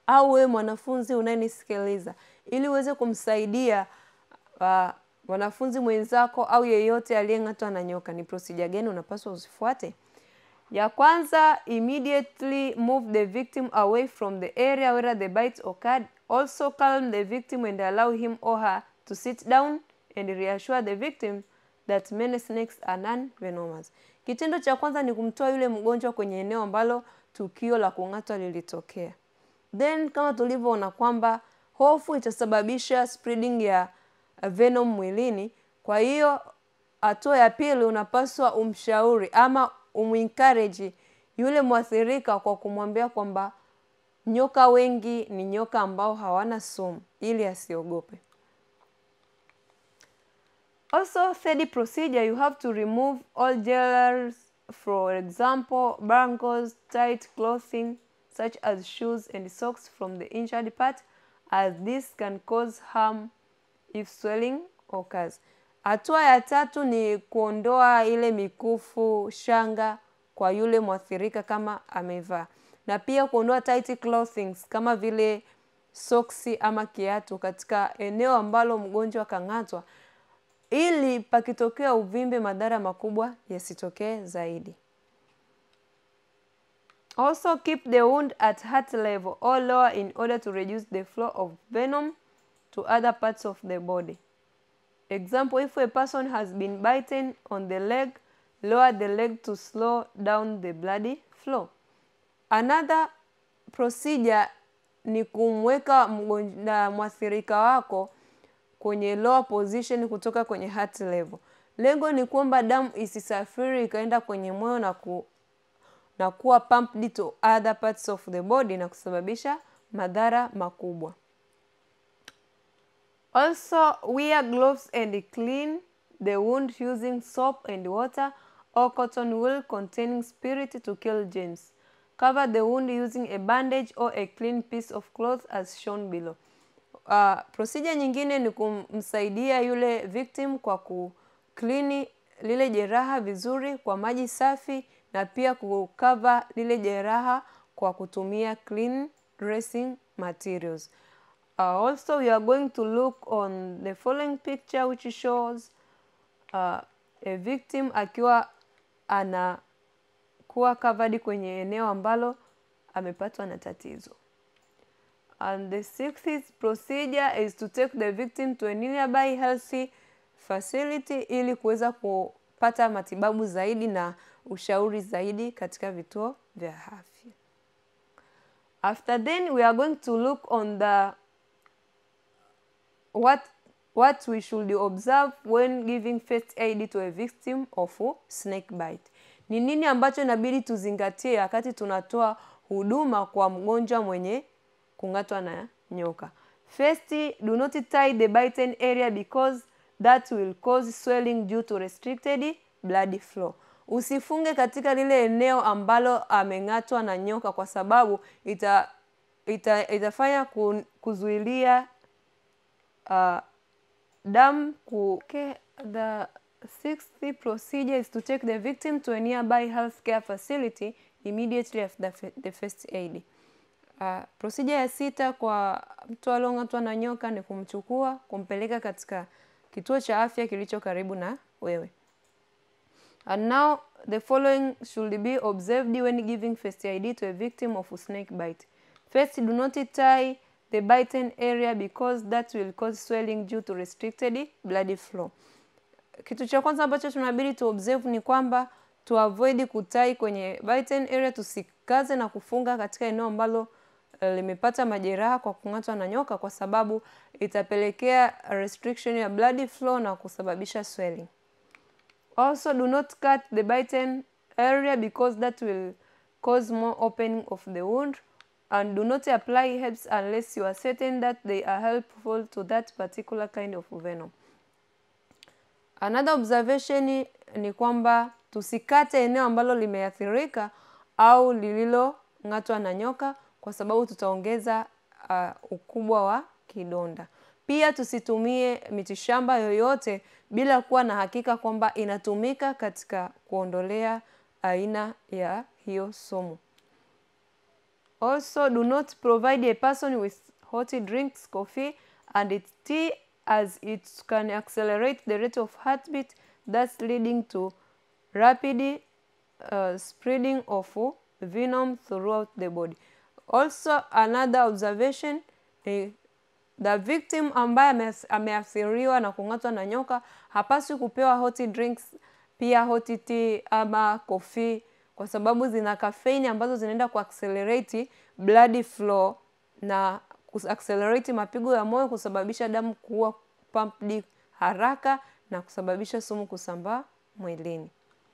au wewe mwanafunzi unayenisikiliza, ili uweze kumsaidia uh, mwanafunzi mwenzako au yeyote aliyeng'atwa na nyoka, ni procedure gani unapaswa uzifuate? Ya kwanza, immediately move the victim away from the area where the bite occurred. Also calm the victim and allow him or her to sit down and reassure the victim that many snakes are non-venomous. Kitendo cha kwanza ni kumtoa yule mgonjwa kwenye eneo ambalo tukio la kung'atwa lilitokea. Then kama tulivyoona kwamba hofu itasababisha spreading ya venom mwilini. Kwa hiyo hatua ya pili unapaswa umshauri ama umencourage yule mwathirika kwa kumwambia kwamba nyoka wengi ni nyoka ambao hawana sumu ili asiogope. Also, third procedure, you have to remove all jailers, for example, bangles, tight clothing, such as shoes and socks from the injured part, as this can cause harm if swelling occurs. Hatua ya tatu ni kuondoa ile mikufu, shanga kwa yule mwathirika kama amevaa, na pia kuondoa tight clothings kama vile soksi ama kiatu katika eneo ambalo mgonjwa kang'atwa ili pakitokea uvimbe madhara makubwa yasitokee zaidi. Also keep the wound at heart level or lower in order to reduce the flow of venom to other parts of the body. Example, if a person has been bitten on the leg, lower the leg to slow down the bloody flow. Another procedure ni kumweka mgonjwa mwathirika wako kwenye lower position kutoka kwenye heart level. Lengo ni kwamba damu isisafiri ikaenda kwenye moyo na, ku, na kuwa pumped to other parts of the body na kusababisha madhara makubwa. Also, wear gloves and clean the wound using soap and water or cotton wool containing spirit to kill germs. Cover the wound using a bandage or a clean piece of cloth as shown below. Uh, procedure nyingine ni kumsaidia yule victim kwa kuklini lile jeraha vizuri kwa maji safi na pia kukava lile jeraha kwa kutumia clean dressing materials. Uh, also we are going to look on the following picture which shows uh, a victim akiwa anakuwa covered kwenye eneo ambalo amepatwa na tatizo. And the sixth procedure is to take the victim to a nearby healthy facility ili kuweza kupata matibabu zaidi na ushauri zaidi katika vituo vya afya. After then we are going to look on the what what we should observe when giving first aid to a victim of snake bite. Ni nini ambacho inabidi tuzingatie wakati tunatoa huduma kwa mgonjwa mwenye kung'atwa na nyoka. First, do not tie the bitten area because that will cause swelling due to restricted blood flow. Usifunge katika lile eneo ambalo ameng'atwa na nyoka kwa sababu ita, ita, itafanya kuzuilia uh, damu ku okay. The sixth procedure is to take the victim to a nearby healthcare facility immediately after the first aid. Uh, procedure ya sita kwa mtu aliong'atwa na nyoka ni kumchukua kumpeleka katika kituo cha afya kilicho karibu na wewe. And now the following should be observed when giving first aid to a victim of a snake bite. First, do not tie the bitten area because that will cause swelling due to restricted blood flow. Kitu cha kwanza ambacho tunabidi tu observe ni kwamba tu avoid kutai kwenye bitten area, tusikaze na kufunga katika eneo ambalo limepata majeraha kwa kung'atwa na nyoka, kwa sababu itapelekea restriction ya blood flow na kusababisha swelling. Also, do not cut the bitten area because that will cause more opening of the wound and do not apply herbs unless you are certain that they are helpful to that particular kind of venom. Another observation ni kwamba tusikate eneo ambalo limeathirika au lililong'atwa na nyoka kwa sababu tutaongeza uh, ukubwa wa kidonda. Pia tusitumie mitishamba yoyote bila kuwa na hakika kwamba inatumika katika kuondolea aina ya hiyo sumu. Also, do not provide a person with hot drinks, coffee, and tea as it can accelerate the rate of heartbeat, thus leading to rapid uh, spreading of venom throughout the body. Also, another observation eh, the victim ambaye ameathiriwa na kung'atwa na nyoka hapaswi kupewa hot drinks, pia hot tea ama coffee kwa sababu zina kafeini ambazo zinaenda kuaccelerate blood flow na kuaccelerate mapigo ya moyo, kusababisha damu kuwa pumped haraka na kusababisha sumu kusambaa mwilini.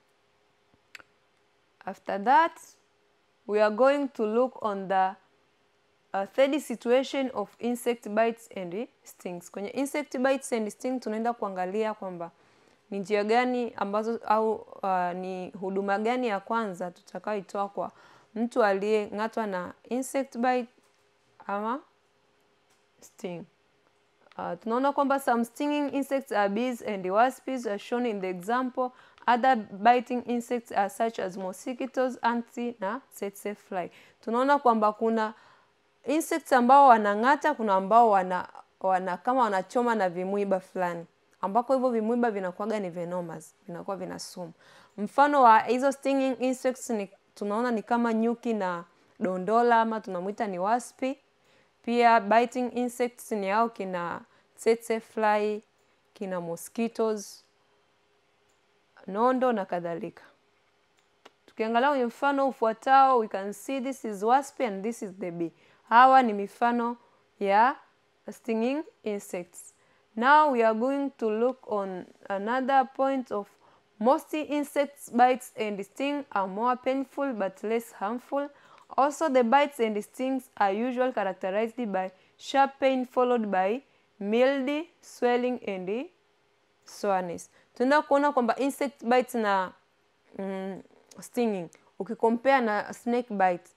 After that we are going to look on the uh, third situation of insect bites and stings. Kwenye insect bites and stings tunaenda kuangalia kwamba ni njia gani ambazo au uh, ni huduma gani ya kwanza tutakayoitoa kwa mtu aliyeng'atwa na insect bite ama sting. Uh, tunaona kwamba some stinging insects are bees and wasps as shown in the example. Other biting insects are such as mosquitoes, ants na tsetse fly. Tunaona kwamba kuna insects ambao wanang'ata, kuna ambao wana, wana kama wanachoma na vimwiba fulani ambako hivyo vimwiba vinakuwaga ni venomous, vinakuwa vina sumu. Mfano wa hizo stinging insects ni tunaona ni kama nyuki na dondola ama tunamwita ni waspi. Pia biting insects ni hao kina tsetse fly, kina mosquitoes, nondo na kadhalika. Tukiangalia kwenye mfano ufuatao, we can see this is wasp and this is the bee. Hawa ni mifano ya stinging insects. Now we are going to look on another point of most insects bites and sting are more painful but less harmful. Also the bites and stings are usually characterized by sharp pain followed by mild swelling and soreness. Tunaenda kuona kwamba insect bites na mm, stinging ukikompare na snake bite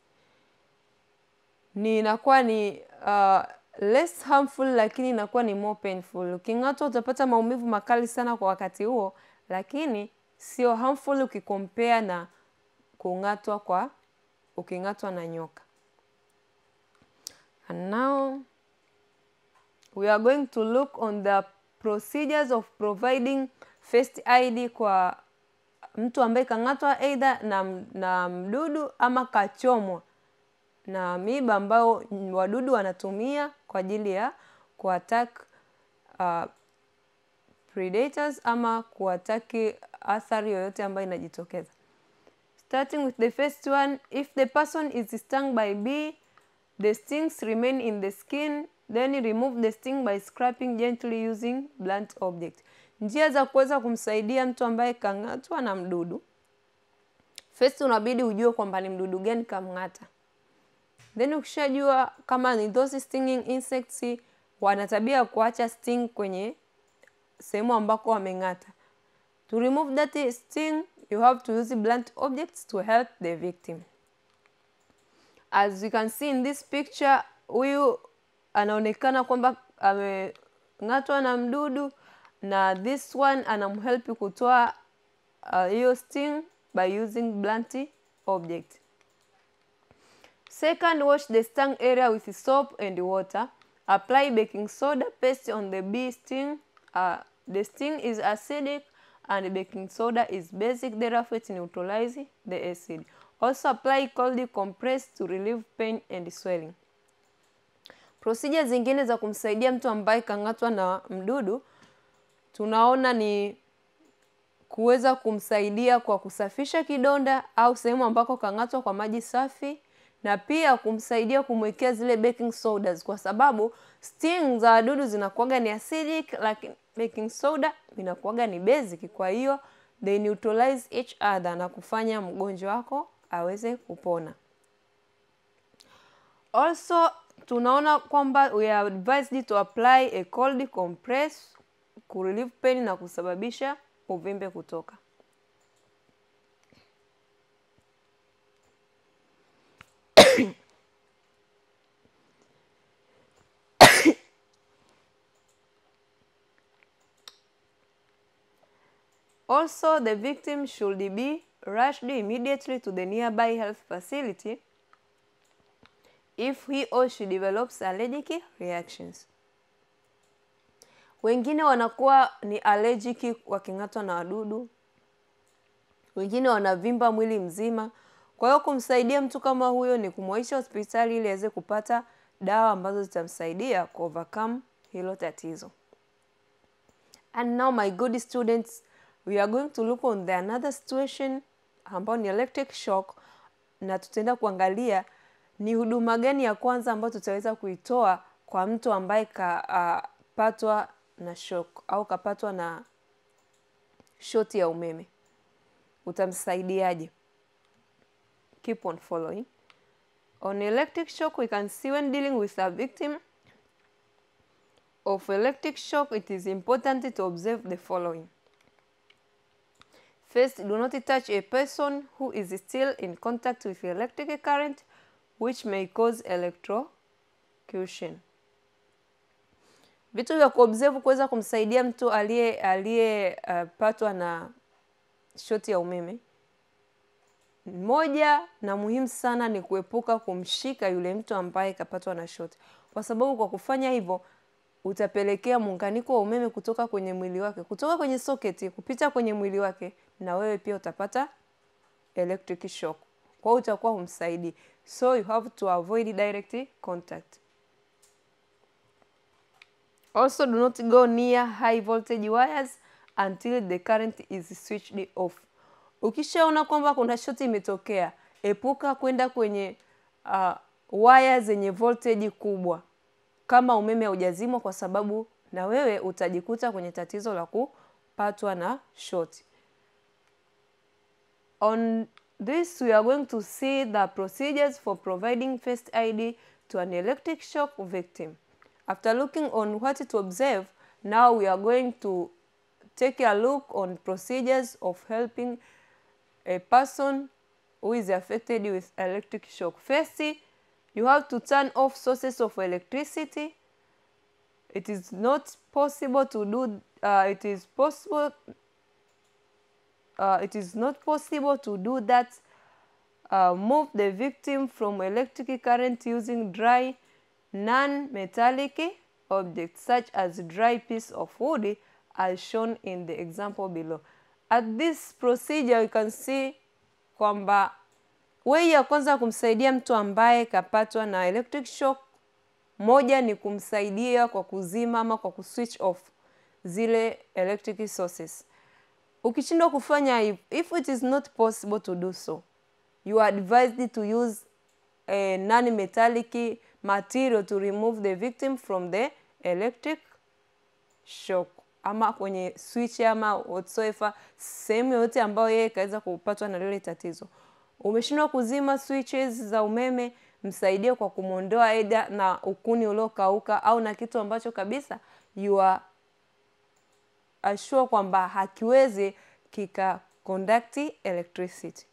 ni inakuwa ni uh, less harmful lakini inakuwa ni more painful. Uking'atwa utapata maumivu makali sana kwa wakati huo, lakini sio harmful ukikompare na kung'atwa kwa uking'atwa na nyoka. And now we are going to look on the procedures of providing first aid kwa mtu ambaye kang'atwa aidha na, na mdudu ama kachomwa na miba ambao wadudu wanatumia kwa ajili ya kuattack uh, predators ama kuataki athari yoyote ambayo inajitokeza. Starting with the first one, if the person is stung by bee, the stings remain in the skin, then remove the sting by scraping gently using blunt object. Njia za kuweza kumsaidia mtu ambaye kang'atwa na mdudu. First unabidi ujue kwamba ni mdudu gani kamng'ata. Then ukishajua kama ni those stinging insects wana tabia ya kuacha sting kwenye sehemu ambako wameng'ata. To remove that sting, you have to use blunt objects to help the victim. As you can see in this picture, huyu anaonekana kwamba ameng'atwa na mdudu na this one anamhelp kutoa hiyo uh, sting by using blunt object. Second, wash the stung area with soap and water. Apply baking soda paste on the bee sting. Uh, the sting is acidic and baking soda is basic, therefore it neutralizes the acid. Also apply cold compress to relieve pain and swelling. Procedure zingine za kumsaidia mtu ambaye kang'atwa na mdudu tunaona ni kuweza kumsaidia kwa kusafisha kidonda au sehemu ambako kang'atwa kwa maji safi na pia kumsaidia kumwekea zile baking sodas kwa sababu sting za wadudu zinakuwaga ni acidic, lakini baking soda inakuwaga ni basic. Kwa hiyo they neutralize each other na kufanya mgonjwa wako aweze kupona. Also tunaona kwamba we are advised to apply a cold compress ku relieve pain na kusababisha uvimbe kutoka. Also, the victim should be rushed immediately to the nearby health facility if he or she develops allergic reactions. Wengine wanakuwa ni allergic waking'atwa na wadudu, wengine wanavimba mwili mzima. Kwa hiyo kumsaidia mtu kama huyo ni kumwaisha hospitali ili aweze kupata dawa ambazo zitamsaidia ku overcome hilo tatizo. And now my good students, we are going to look on the another situation ambayo ni electric shock, na tutaenda kuangalia ni huduma gani ya kwanza ambayo tutaweza kuitoa kwa mtu ambaye kapatwa uh, na shock au kapatwa na shoti ya umeme. Utamsaidiaje? Keep on following. On electric shock, we can see when dealing with a victim of electric shock, it is important to observe the following. First, do not touch a person who is still in contact with electric current which may cause electrocution. Vitu vya kuobserve kuweza kumsaidia mtu aliye aliyepatwa uh, na shoti ya umeme. Moja na muhimu sana ni kuepuka kumshika yule mtu ambaye kapatwa na shoti, kwa sababu kwa kufanya hivyo utapelekea muunganiko wa umeme kutoka kwenye mwili wake, kutoka kwenye soketi kupita kwenye mwili wake, na wewe pia utapata electric shock. Kwa hiyo utakuwa humsaidii, so you have to avoid direct contact. Also do not go near high voltage wires until the current is switched off. Ukishaona kwamba kuna shoti imetokea, epuka kwenda kwenye uh, waya zenye voltage kubwa kama umeme haujazimwa, kwa sababu na wewe utajikuta kwenye tatizo la kupatwa na shoti. On this we are going to see the procedures for providing first aid to an electric shock victim. After looking on what to observe, now we are going to take a look on procedures of helping a person who is affected with electric shock. First, you have to turn off sources of electricity. It is not possible to do, uh, it is possible, uh, it is not possible to do that. Uh, move the victim from electric current using dry, non-metallic objects such as dry piece of wood as shown in the example below. At this procedure you can see kwamba way ya kwanza kumsaidia mtu ambaye kapatwa na electric shock, moja ni kumsaidia kwa kuzima ama kwa kuswitch off zile electric sources. Ukishindwa kufanya hivi, if it is not possible to do so, you are advised to use a non-metallic material to remove the victim from the electric shock ama kwenye switch ama whatsoever, sehemu yoyote ambayo yeye kaweza kupatwa na lile tatizo. Umeshindwa kuzima switches za umeme, msaidie kwa kumwondoa aidha na ukuni uliokauka au na kitu ambacho kabisa you are assure kwamba hakiwezi kika conduct electricity.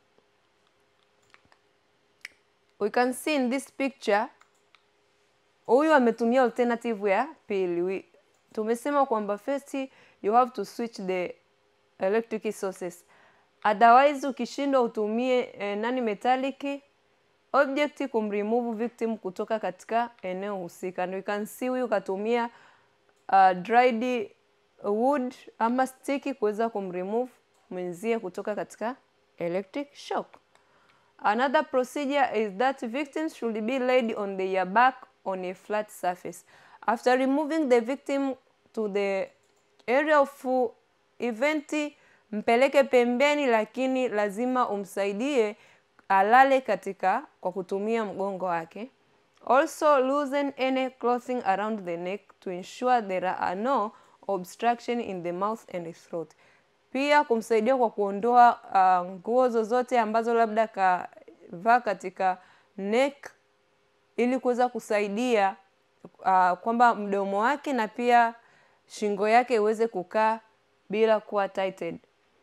We can see in this picture, huyu ametumia alternative ya pili. Tumesema kwamba first you have to switch the electric sources, otherwise ukishindwa utumie eh, nani metallic object kumremove victim kutoka katika eneo husika. And we can see huyu katumia uh, dried wood ama stick kuweza kumremove mwenzie kutoka katika electric shock. Another procedure is that victims should be laid on their back on a flat surface. After removing the victim to the area of event, mpeleke pembeni, lakini lazima umsaidie alale katika kwa kutumia mgongo wake. Also loosen any clothing around the neck to ensure there are no obstruction in the mouth and throat. Pia kumsaidia kwa kuondoa uh, nguo zozote ambazo labda kavaa katika neck ili kuweza kusaidia uh, kwamba mdomo wake na pia shingo yake iweze kukaa bila kuwa tighted.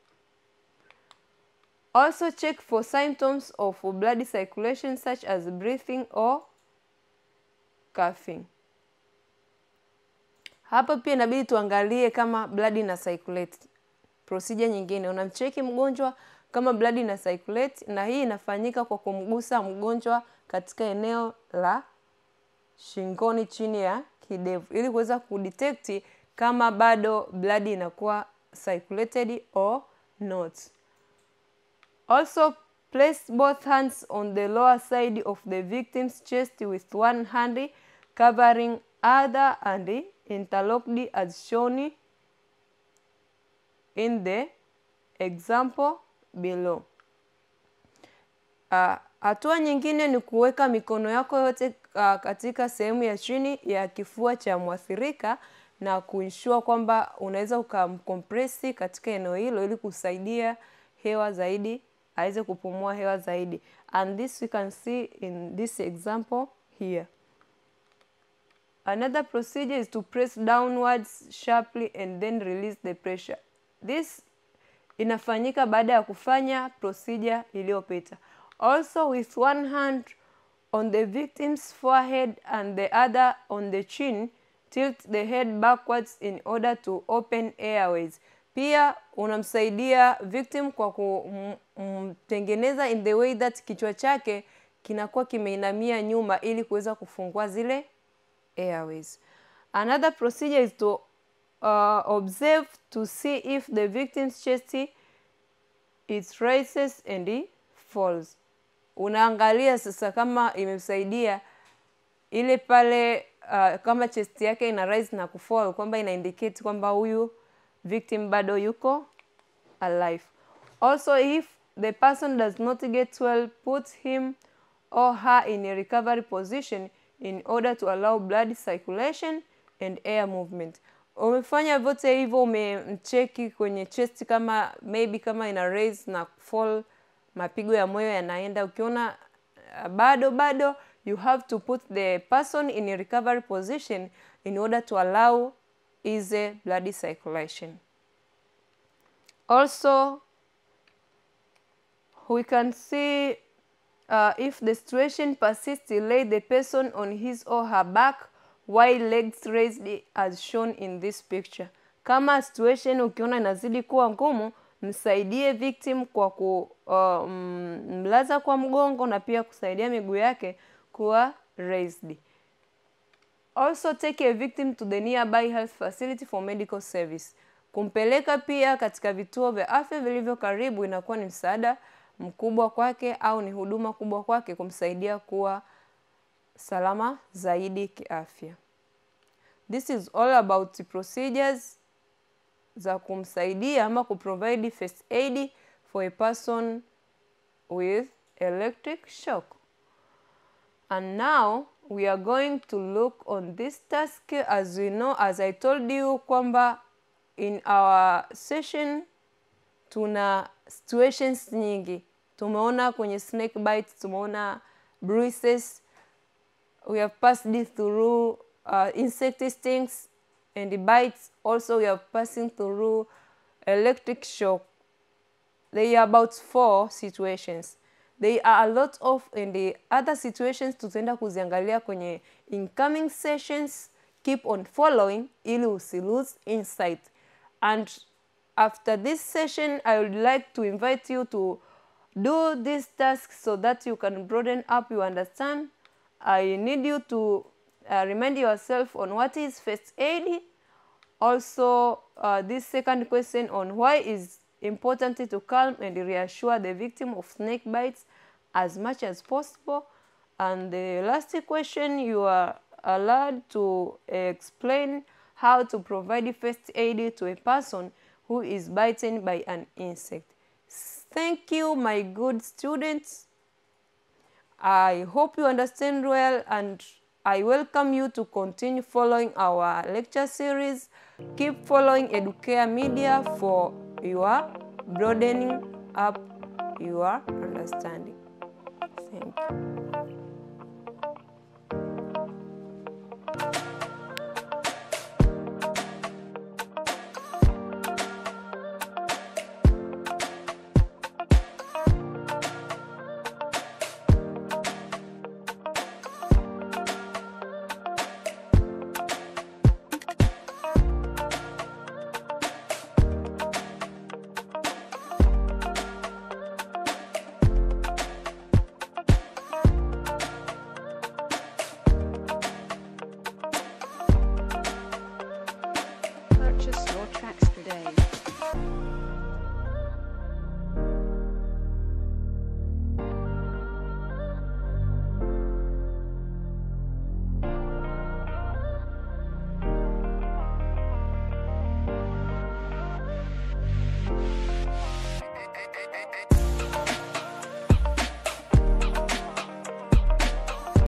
Also check for symptoms of blood circulation such as breathing or coughing. Hapa pia inabidi tuangalie kama blood ina circulate. Procedure nyingine unamcheki mgonjwa kama blood ina circulate, na hii inafanyika kwa kumgusa mgonjwa katika eneo la shingoni chini ya kidevu ili kuweza kudetect kama bado blood inakuwa circulated or not. Also place both hands on the lower side of the victim's chest with one hand covering other and interlocked as shown in the example below. Uh, hatua nyingine ni kuweka mikono yako yote uh, katika sehemu ya chini ya kifua cha mwathirika na kuensure kwamba unaweza ukamkompresi katika eneo hilo ili kusaidia hewa zaidi aweze kupumua hewa zaidi and this we can see in this example here. Another procedure is to press downwards sharply and then release the pressure. This inafanyika baada ya kufanya procedure iliyopita. Also with one hand on the victim's forehead and the other on the chin, tilt the head backwards in order to open airways. Pia unamsaidia victim kwa kumtengeneza in the way that kichwa chake kinakuwa kimeinamia nyuma ili kuweza kufungua zile airways. Another procedure is to uh, observe to see if the victim's chest it rises and it falls. Unaangalia sasa kama imemsaidia ile pale uh, kama chest yake ina rise na kufall kwamba ina indicate kwamba huyu victim bado yuko alive. Also if the person does not get well put him or her in a recovery position in order to allow blood circulation and air movement. Umefanya vyote hivyo, umemcheki kwenye chest kama maybe kama ina raise na fall, mapigo ya moyo yanaenda. Ukiona uh, bado bado, you have to put the person in a recovery position in order to allow easy blood circulation. Also, we can see uh, if the situation persists, lay the person on his or her back while legs raised as shown in this picture. Kama situation ukiona inazidi kuwa ngumu, msaidie victim kwa kumlaza uh, kwa mgongo na pia kusaidia miguu yake kuwa raised. Also take a victim to the nearby health facility for medical service. Kumpeleka pia katika vituo vya afya vilivyo karibu inakuwa ni msaada mkubwa kwake au ni huduma kubwa kwake kumsaidia kuwa salama zaidi kiafya. This is all about the procedures za kumsaidia ama kuprovide first aid for a person with electric shock. And now we are going to look on this task as we know, as I told you kwamba in our session tuna situations nyingi. Tumeona kwenye snake bites, tumeona bruises, we have passed through uh, insect stings and bites. Also, we are passing through electric shock. There are about four situations. There are a lot of in the other situations tutaenda kuziangalia kwenye incoming sessions. Keep on following ili usi lose insight. And after this session, I would like to invite you to do this task so that you can broaden up your understand. I need you to uh, remind yourself on what is first aid. Also, uh, this second question on why is important to calm and reassure the victim of snake bites as much as possible. And the last question, you are allowed to explain how to provide first aid to a person who is bitten by an insect. Thank you, my good students. I hope you understand well and I welcome you to continue following our lecture series. Keep following Educare Media for your broadening up your understanding. Thank you.